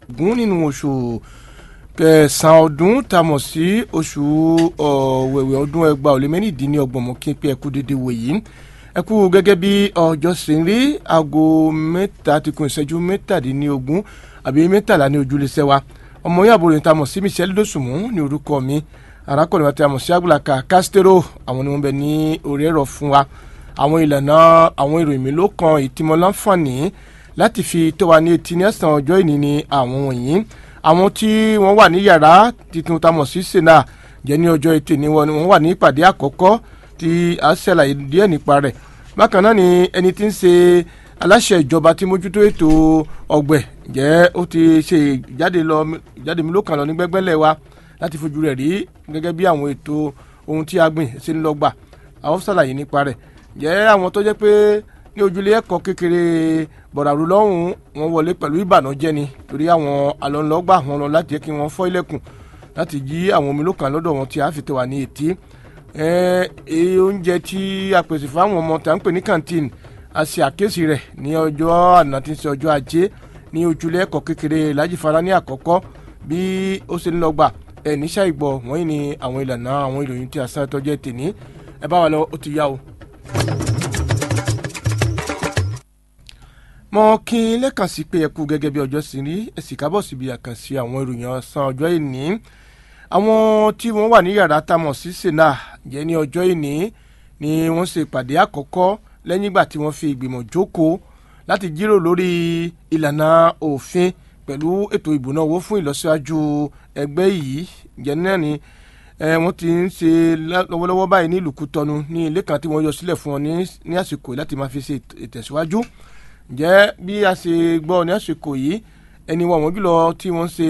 gún nínú oṣù kẹsàn-án ọdún tá a mọ̀ sí oṣù ọ̀wẹ̀wẹ̀ ọdún ẹgbàá ò lé mẹ́rìndínlọ́gbọ̀n mọ́ kí n pé ẹkú dédé wò yìí ẹkú gẹ́gẹ́ bí ọjọ́ sì ń rí aago mẹ́ta ti kún ìṣẹ́jú mẹ́tàdínlógún àbí mẹ́tàlá ní ojúlẹ̀ṣẹ̀ wa ọmọ yàgò rẹ̀ tá a mọ̀ sí Michelle Dosunmu ní orúkọ mi arákùnrin wa tí a mọ̀ sí Agbulaka Castro àwọn ni wọ́n bẹ ní orí ẹ̀rọ fún wa àwọn ìlànà àwọn ìròyìn mi ló kan ìtìmọ̀ láǹfààní láti fi tó wa ní etí ní ẹ̀sán ọjọ́ ìní ni àwọn wọ̀nyí àwọn tí wọ́n wà ní yàrá titun tá a mọ̀ sí sena jẹ́ ní ọjọ́ etí ni wọ́n wà ní ìpàdé àkọ́kọ́ tí a ṣàlàyé díẹ̀ nípa rẹ̀ bákan náà ni ẹni tí ń ṣe aláṣẹ ìjọba tí mójútó ètò ọ̀gbẹ̀ jẹ́ ó ti ṣe ìjáde lọ ìjáde mi ló kàn lọ ní gbẹ́gbẹ́lẹ̀ wa láti fojú rẹ̀ rí gẹ́gẹ́ bí àwọn ètò ohun tí a gbìn ṣe ń lọ gbà àwọn ṣàlàyé nípa rẹ̀ jẹ́ àwọn tó jẹ́ pé ní ojúlé ẹ̀kọ́ kékeré bọ̀dàrú lọ́hùn wọn wọlé pẹ̀lú ìbànújẹ́ ni torí àwọn alọ́nlọ́gbà wọn lọ láti jẹ́ kí wọ́n fọ́ ilẹ̀kùn láti jí àwọn omi lókàn lọ́dọ̀ wọn tí a fi tẹ̀ wá ní etí oúnjẹ tí a pèsè fáwọn ọmọ tá à ń pè ní canteen a ṣe àkíyèsí rẹ̀ ní ọjọ́ àná tí ń ṣe ọjọ́ ajé ní ojúlé ẹ̀kọ́ kékeré lájìfara ní àkọ́kọ́ bí ó ṣe ń lọ gbà ẹ̀ níṣà ìgbọ̀ wọ́n yìí ni àwọn ìlànà àwọn ìròyìn tí a sáré tọ́jú ẹ̀ tèní ẹ bá wa lọ ó ti yá o. mo kí n lẹ́kàn sí pé ẹ kú gẹ́gẹ́ bí ọjọ́ sí rí ẹ sì kábọ̀ síbi àkànṣe àwọn ìròyìn ọ̀sán ọjọ́ ìní àwọn tí wọ́n wà ní yàrá tamọ̀ sí sena jẹ́ ní ọjọ́ ìní ni wọ́n ṣe ìpàdé àkọ́kọ́ lẹ́yìn ìgbà tí wọ́n fi ìgbìmọ̀ jókòó láti jíròrò lórí ìlànà òfin pẹ̀lú ètò ìbùnáwó fún ìlọsíwájú ẹgbẹ́ yìí jẹ́ náà ni wọ́n ti ń ṣe lọ́wọ́lọ́wọ́ báyìí ní ìlú Kútọ́nù ní ilé kan tí wọ́n yọ sílẹ̀ fún ọ ní àsìkò láti máa fi ṣe ìtẹ̀síwájú jẹ́ bí a ṣe gbọ́ ní àsìkò yìí ẹni wọn wọ́n jùlọ tí wọ́n ṣe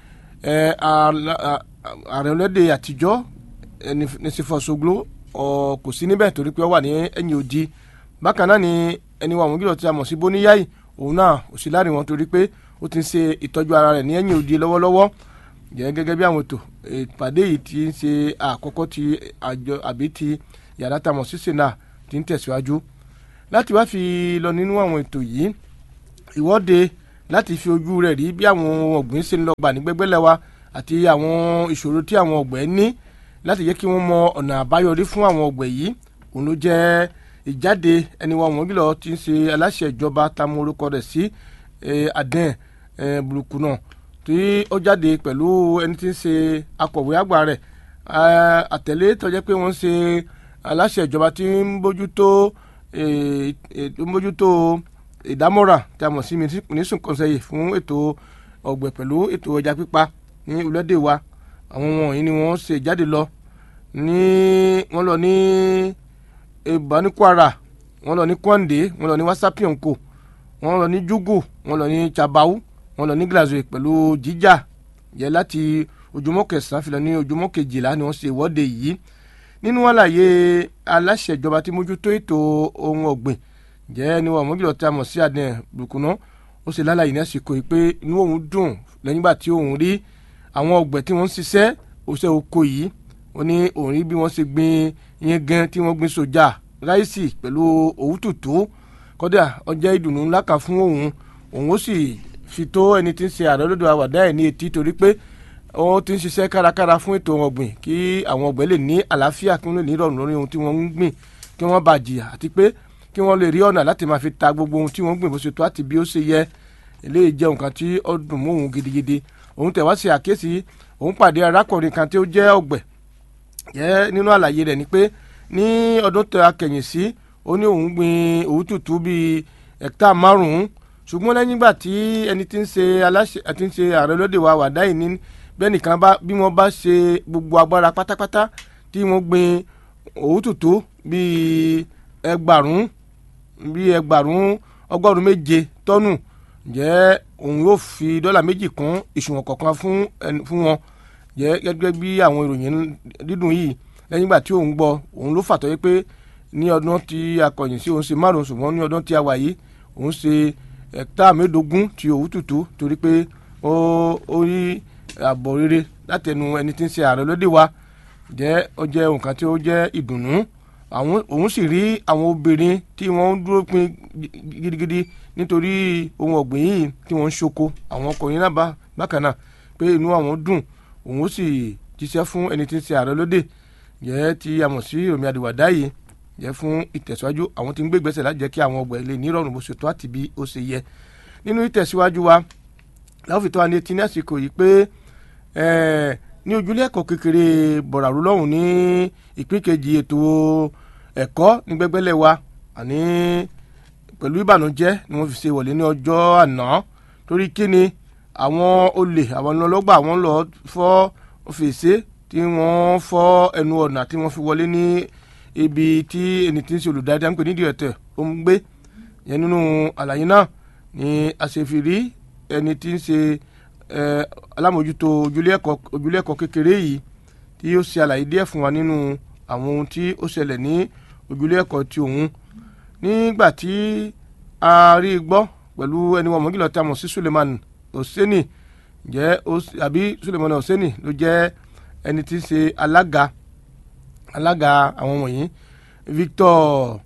ààrẹ ọlọ́dẹ àtijọ́ Nisifor-Soglo kò sí níbẹ̀ torí pé ó wà ní ẹ̀yìn odi bákan náà ni ẹni wọn wọ́n jùlọ tí a mọ̀ sí Bóníyáì òun náà ò sí láàrin wọn torí pé ó ti ń ṣe ìtọ́jú ara rẹ̀ ní ẹ̀yìn odi lọ́wọ́lọ́wọ́ jẹ́ gẹ́gẹ́ bí àwọn ètò ìpàdé yìí ti ń ṣe àkọ́kọ́ ti àjọ àbí ti yàrá tamọ̀ sí sena ti ń tẹ̀síwájú láti wá fi lọ nínú àwọn ètò yìí ìwọ́de láti fi ojú rẹ̀ rí bí àwọn ọ̀gbìn ṣe ń lọ gbà ní gbẹ́gbẹ́lẹ̀ wa àti àwọn ìṣòro tí àwọn ọ̀gbẹ́ ní láti jẹ́ kí wọ́n mọ ọ̀nà àbáyọrí fún àwọn ọ̀gbẹ́ yìí òun ló jẹ́ ìjáde ẹni wọn wọ́n gílọ̀ ti ń ṣe aláṣẹ ìjọba tamu orúkọ rẹ̀ sí adẹ́n burúkú náà tí ó jáde pẹ̀lú ẹni tí ń ṣe akọ̀wé àgbà rẹ̀ àtẹ̀lé tó jẹ́ pé wọ́n ń ṣe aláṣẹ ìjọba tí ń bójútó mójútó ìdámọ́ra tí a mọ̀ sí mínísùn kọ́nsẹ́yì fún ètò ọ̀gbẹ̀ pẹ̀lú ètò ẹja pípa ní orílẹ̀-èdè wa àwọn wọ̀nyí ni wọ́n ṣe jáde lọ ní wọ́n lọ ní ìbánikwara wọ́n lọ ní kwande wọ́n lọ ní wasapionko wọ́n lọ ní jugu wọ́n lọ ní chabau wọ́n lọ ní glasgow pẹ̀lú jíjà yẹ láti ojúmọ́ kẹsàn-án fi lọ ní ojúmọ́ kejìlá ni wọ́n ṣe ìwọ́de yìí nínú àlàyé aláṣẹ ìjọba tí mójútó ètò ohun ọ̀gbìn jẹ́ ní wọn mọ́jùlọ tí a mọ̀ sí adé burúkúná ó ṣe lálàyé ní àsìkò yìí pé inú òun dùn lẹ́yìn ìgbà tí òun rí àwọn ọ̀gbẹ̀ tí wọ́n ń ṣiṣẹ́ òṣè oko yìí ó ní òun rí bí wọ́n ṣe gbin yẹn gan tí wọ́n gbin soja ráìsì pẹ̀lú òwú tùtù kọ́dà ọjọ́ ìdùnnú ńlá kan fún òun òun ó sì fi tó ẹni tí ń ṣe ààrẹ olódò àwàdá ẹ̀ ní etí torí pé ó ti ń ṣiṣẹ́ kárakára fún ètò ọ̀gbìn kí àwọn ọ̀gbẹ́ lè ní àlàáfíà kí wọ́n lè ní ìrọ̀rùn lórí ohun tí wọ́n ń gbìn kí wọ́n bá jìyà àti pé kí wọ́n lè rí ọ̀nà láti máa fi ta gbogbo ohun tí wọ́n gbìn bó ṣe tó àti bí ó ṣe yẹ eléyìí jẹ́ nǹkan tí ó dùn mọ́ òun gidigidi òun tẹ̀ wá sí àkíyèsí òun pàdé arákùnrin kan tí ó jẹ́ ọ̀gbẹ̀ jẹ́ nínú àlàyé rẹ̀ ni pé ní ọdún tó akẹ̀yìn sí ó ní òun gbin òwú tútù bíi ẹ̀kítà márùn-ún ṣùgbọ́n lẹ́yìn ìgbà tí ẹni tí ń ṣe aláṣẹ àti ń ṣe ààrẹ lóde wa wàdá yìí ní bẹ́ẹ̀ nìkan bá bí wọ́n bá ṣe gbogbo agbára pátápátá tí wọ́n gbin òwú tútù bíi ẹgbàrún bíi ẹgbàrún ọgọ́rùn méje tọ́nù jẹ́ òun yóò fi dọ́là méjì kún ìṣùwọ̀n kọ̀ọ̀kan fún fún wọn jẹ́ gẹ́gẹ́ bí àwọn ìròyìn dídùn yìí lẹ́yìn ìgbà tí òun gbọ́ òun ló fàtọ́ yé pé ní ọdún tí a kọ̀yìn sí òun ṣe márùn ṣùgbọ́n ní ọdún tí a wà yìí òun ṣe ẹ̀ta mẹ́ẹ̀ẹ́dógún ti òwú tútù torí pé ó ó rí àbọ̀ rere látẹnu ẹni tí ń ṣe ààrẹ lóde wa jẹ́ ó jẹ́ nǹkan tí ó jẹ́ ìdùnnú àwọn òun sì rí àwọn obìnrin tí wọ́n ń dúró pin gidigidi nítorí ohun ọ̀gbìn yìí tí wọ́n ń ṣoko àwọn ọkùnrin náà bá bákan náà pé inú àwọn dùn òun ó sì jíṣẹ́ fún ẹni tí ń ṣe ààrẹ lóde jẹ́ tí a mọ̀ sí Yomi Adéwàdá yìí jẹ́ fún ìtẹ̀síwájú àwọn tí ń gbé ìgbésẹ̀ láti jẹ́ kí àwọn ọgbà ilé nírọ̀rùn bó ṣe tó àti bí ó ṣe yẹ nínú ìtẹ̀síwájú wa láwọn fi tó wa ní etí ní àsìkò yìí pé ní ojúlé ẹ̀kọ́ kékeré bọ̀ràrú lọ́hùn ní ìpín kejì ètò ẹ̀kọ́ ní gbẹ́gbẹ́lẹ̀ wa àní pẹ̀lú ìbànújẹ́ ni wọ́n fi ṣe wọlé ní ọjọ́ àná torí kíni àwọn olè àwọn ọlọ́gbà àwọn lọ fọ́ fèsì tí wọ́n fọ́ ẹnu ọ̀nà tí wọ́n fi wọlé ní ibi tí ẹni tí ń ṣe olùdarí àńpẹ nídìí ẹ̀tẹ̀ ó ń gbé yẹn nínú àlàyé náà ni àṣefìrí ẹni tí ń ṣe alámòjútó ojúlé ẹ̀kọ́ kékeré yìí tí ó ṣe àlàyé díẹ̀ fún wa nínú àwọn ohun tí ó ṣẹlẹ̀ ní ojúlé ẹ̀kọ́ ti òun nígbà tí a rí i gbọ́ pẹ̀lú ẹni wọn mọ̀gílọ̀ tí a mọ̀ sí Suleiman Oseni jẹ́ àbí Suleiman Oseni ló jẹ́ ẹni tí ń ṣe alága alága àwọn wọ̀nyí Victor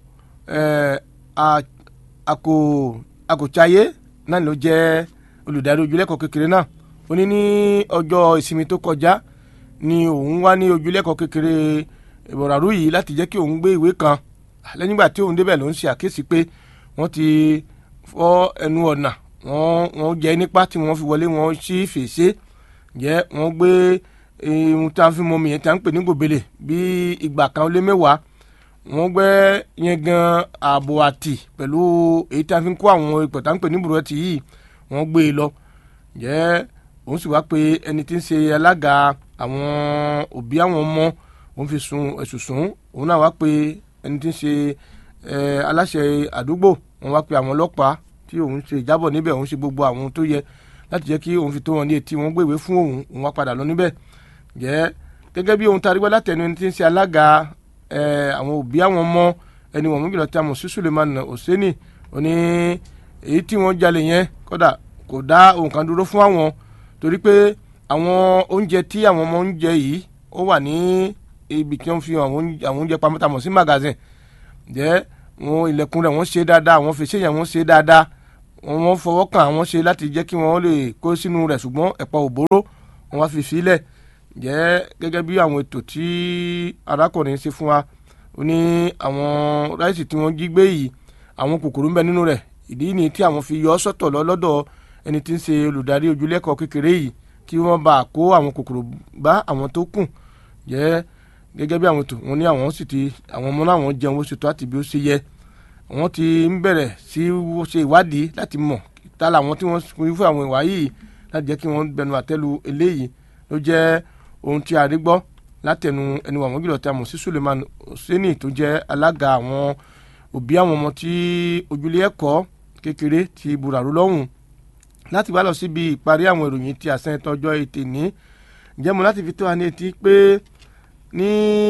Akòchaye náà ló jẹ́ olùdarí ojúlẹ́kọ̀ọ́ kékeré náà ó ní ní ọjọ́ ìsinmi tó kọjá ni òun wá ní ojúlẹ́kọ̀ọ́ kékeré ìbọ̀ràrú yìí láti jẹ́ kí òun gbé ìwé kan lẹ́yìn ìgbà tí òun débẹ̀ ló ń ṣe àkíyèsí pé wọ́n ti fọ́ ẹnu ọ̀nà wọ́n wọ́n jẹ́ nípa tí wọ́n fi wọlé wọ́n sí fèsì jẹ́ wọ́n gbé ohun tí a fi mọ mi yẹn tí a ń pè ní gòbèlè bí ìgbà kan ó lé mẹ́wàá wọ́n gbẹ́ yẹn gan ààbò àtì pẹ̀lú èyí tí a fi ń kó àwọn ipò tá ń pè ní bùrọ̀tì yìí wọ́n gbé e lọ jẹ́ òun sì wá pé ẹni tí ń ṣe alága àwọn òbí àwọn ọmọ òun fi sun ẹ̀sùn sùn òun náà wá pé ẹni tí ń ṣe aláṣẹ àdúgbò òun wá pé àwọn ọlọ́pàá tí òun ṣe ìjábọ̀ níbẹ̀ òun ṣe gbogbo àwọn tó yẹ láti jẹ́ kí òun fi tó wọn ní etí wọn gbèwé fún òun òun wá padà lọ níbẹ̀ jẹ́ gẹ́gẹ́ bí ohun tá a rí gbọ́ látẹnu ẹni tí ń ṣe alága àwọn òbí àwọn ọmọ ẹni wọ̀n múgìlọ̀ tí a mọ̀ sí Suleiman Oseni ó ní èyí tí wọ́n jalè yẹn kódà kò dá ohun kan dúró fún àwọn torí pé àwọn oúnjẹ tí àwọn ọmọ ń jẹ yìí ó wà ní ibi tí wọ́n fi àwọn oúnjẹ pamọ́ tá a mọ̀ sí magazine jẹ́ wọn ilẹ̀kùn rẹ̀ wọ́n ṣe dáadáa àwọn fèsì yẹn wọ́n ṣe dáadáa wọ́n fọwọ́ kàn àwọn ṣe láti jẹ́ kí wọ́n lè kó sínú rẹ̀ ṣùgbọ́n ẹ̀pọ̀ òbóró wọ́n wá fi sílẹ̀ jẹ́ gẹ́gẹ́ bí àwọn ètò tí arákùnrin ṣe fún wa ó ní àwọn ráìsì tí wọ́n jí gbé yìí àwọn kòkòrò ń bẹ nínú rẹ̀ ìdí ni tí àwọn fi yọ ọ́ sọ́tọ̀ lọ lọ́dọ̀ ẹni tí ń ṣe olùdarí ojúlẹ́kọ̀ọ́ kékeré yìí kí wọ́n bá kó àwọn kòkòrò bá àwọn tó kù jẹ́ gẹ́gẹ́ bí àwọn ètò wọn ní àwọn sì ti àwọn ọmọ náà wọ́n jẹun ó ṣètò àti bí ó ṣe yẹ wọ́n ti ń bẹ̀rẹ̀ sí ṣe ìwádìí láti mọ̀ ta làwọn tí wọ́n fún fún àwọn ìwà yìí láti jẹ́ kí wọ́n bẹnu àtẹ́lu eléyìí ló jẹ́ ohun tí a rí gbọ́ látẹnu ẹni wà wọ́n gílọ̀ tí a mọ̀ sí Suleiman Oseni tó jẹ́ alága àwọn òbí àwọn ọmọ tí ojúlé ẹ̀kọ́ kékeré ti buràrú lọ́hùn láti wá lọ síbi ìparí àwọn ìròyìn tí àṣẹ tọjọ́ ètè ní ǹjẹ́ mo láti fi tó wa ní etí pé ní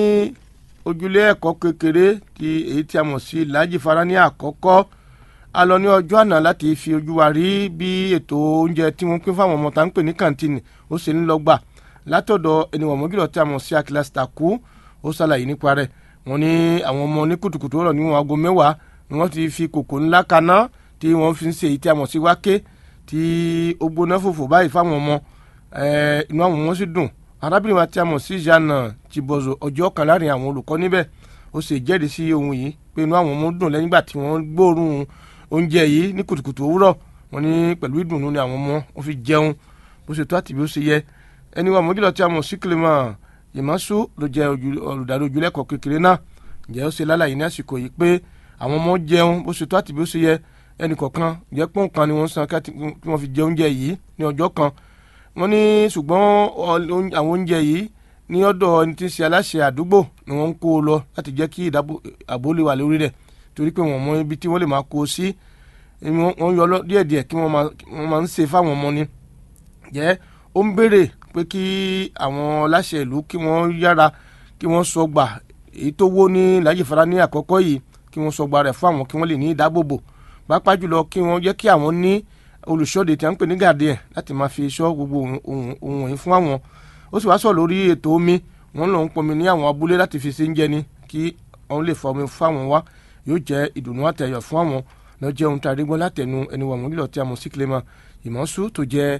ojúlé ẹ̀kọ́ kékeré ti èyí tí a mọ̀ sí Ìlàjì Farani àkọ́kọ́ a lọ ní ọjọ́ àná láti fi ojú wa rí bí ètò oúnjẹ tí wọ́n pín fáwọn ọmọ tá ń pè ní kàǹtìnì ó ṣe ń lọ gbà látọ̀dọ̀ ẹniwọ̀n mọ́gìlọ̀ tí a mọ̀ sí Akilas Taku ó ṣàlàyé nípa rẹ̀ wọ́n ní àwọn ọmọ ní kùtùkùtù ọ̀rọ̀ níwọ̀n aago mẹ́wàá ni wọ́n ti fi kòkò ńlá kaná tí wọ́n fi ń ṣe èyí tí a mọ̀ sí wáké tí ó gbóná fòfò báyìí fáwọn ọmọ inú àwọn ọmọ sì dùn arábìnrin wa tí a mọ̀ sí Jeanne Chibozo ọjọ́ kan láàrin àwọn olùkọ́ níbẹ̀ ó sì jẹ́rìí sí ohun yìí pé inú àwọn ọmọ dùn lẹ́yìn ìgbà tí wọ́n gbóòórùn oúnjẹ yìí ní kùtùkùtù òwúrọ̀ wọ́n ní pẹ̀lú ìdùnnú ni àwọn ọmọ wọn fi jẹun bó ṣe tó àti bí ó ṣe yẹ ẹni wa mọ́júlọ tí a mọ̀ sí Clement Ìmọ̀sù ló jẹ́ olùdarí ojúlẹ́kọ̀ọ́ kékeré náà ǹjẹ́ ó ṣe lálàyé ní àsìkò yìí pé àwọn ọmọ jẹun bó ṣe tó àti bí ó ṣe yẹ ẹnì kọ̀ọ̀kan jẹ́ pọ́n kan ni wọ́n san kí wọ́n fi jẹ oúnjẹ yìí ní ọjọ́ kan wọ́n ní ṣùgbọ́n àwọn oúnjẹ yìí ní ọ̀dọ̀ ẹni tí ń ṣe aláṣẹ àdúgbò ni wọ́n ń kó o lọ láti jẹ́ kí ààbò lè wà lórí rẹ̀ torí pé wọ́n mọ ibi tí wọ́n lè máa kó o sí wọ́n yọ díẹ̀díẹ̀ kí wọ́n máa ń ṣe fáwọn ọmọ ni jẹ́ ó ń béèrè pé kí àwọn aláṣẹ ìlú kí wọ́n yára kí wọ́n sọ gbà èyí tó wó ní Ìlàjì Farani àkọ́kọ́ yìí kí wọ́n sọ gbà rẹ̀ fún àwọn kí wọ́n lè ní ìdábòbò pàápàá jùlọ kí wọ́n jẹ́ kí àwọn ní olùṣọ́de tí a ń pè ní gàdíẹ̀ láti máa fi ṣọ́ gbogbo ohun wọ̀nyí fún àwọn ó sì wá sọ lórí ètò omi wọ́n lọ ń pọnmi ní àwọn abúlé láti fi ṣe ń jẹni kí wọ́n lè fọ omi fún àwọn wá yóò jẹ́ ìdùnnú àtẹ̀yọ̀ fún àwọn lọ jẹ́ ohun tí a rí gbọ́ látẹnu ẹni wà wọ́n lílọ tí a mọ̀ sí Clement Ìmọ̀sù tó jẹ́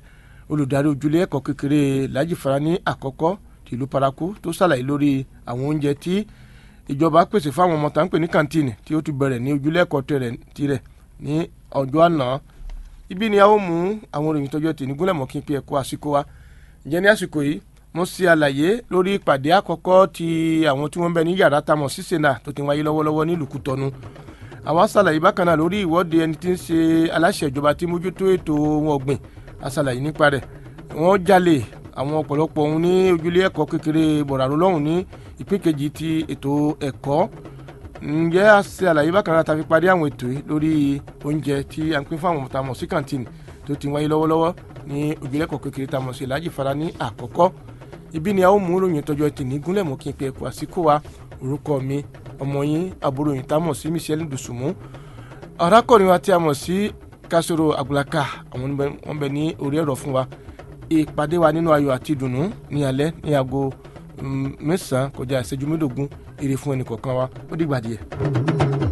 olùdarí ojúlé ẹ̀kọ́ kékeré Lájì Fara ní àkọ́kọ́ tìlú Paraku tó ṣàlàyé lórí àwọn oúnjẹ tí ìjọba pèsè fáwọn ọmọ tá ń pè ní kàńtìnì tí ó ti bẹ̀rẹ̀ ní ojúlé ẹ̀kọ́ tirẹ̀ ní ọjọ́ àná ibi ni a ó mú àwọn òròyìn tọjọ́ tì ní gúnlẹ̀ mọ́ kí n pe ẹ̀kọ́ àsìkò wa ǹjẹ́ ní àsìkò yìí mo ṣe àlàyé lórí ìpàdé àkọ́kọ́ ti àwọn tí wọ́n ń bẹ ní yàrá tamọ̀ sí sena tó ti wáyé lọ́wọ́lọ́wọ́ nílùú Kútọ́nù àwọn ṣàlàyé bákan náà lórí ìwọ́de ẹni tí ń ṣe aláṣẹ ìjọba tí mójútó ètò ohun ọ̀gbìn aṣàlàyé nípa rẹ̀ wọ́n jalè àwọn ọ̀pọ̀lọpọ̀ ohun ní ojúlé ẹ̀kọ́ kékeré bọ̀ràró lọ́hùn ní ìpín kejì ti ètò ẹ̀kọ́ ǹjẹ́ a ṣe àlàyé bákan náà ta fi parí àwọn ètò yìí lórí oúnjẹ tí a ń pín fún àwọn ọmọ tá a mọ̀ sí kàǹtìnì tó ti wáyé lọ́wọ́lọ́wọ́ ní ojúlé ẹ̀kọ́ kékeré tá a mọ̀ sí Lájì Fara ní àkọ́kọ́ ibi ni a ó mú ròyìn tọjọ́ tì ní gúnlẹ̀ mọ́ kí n pe ẹ̀kọ́ àsìkò wa orúkọ mi ọmọ yín àbúrò yìí tá a mọ̀ sí Michelle Dùsùmù arákùnrin wa tí a mọ̀ sí Kásòrò Àgbàlàkà àwọn wọn bẹ ní orí ẹ̀rọ fún wa ìpàdé wa nínú ayọ̀ àti ìdùnnú ní alẹ́ ní aago mẹ́sàn-án kọjá ìṣẹ́jú mẹ́ẹ̀ẹ́dógún èrè fún ẹnì kọ̀ọ̀kan wa ó dìgbà díẹ̀.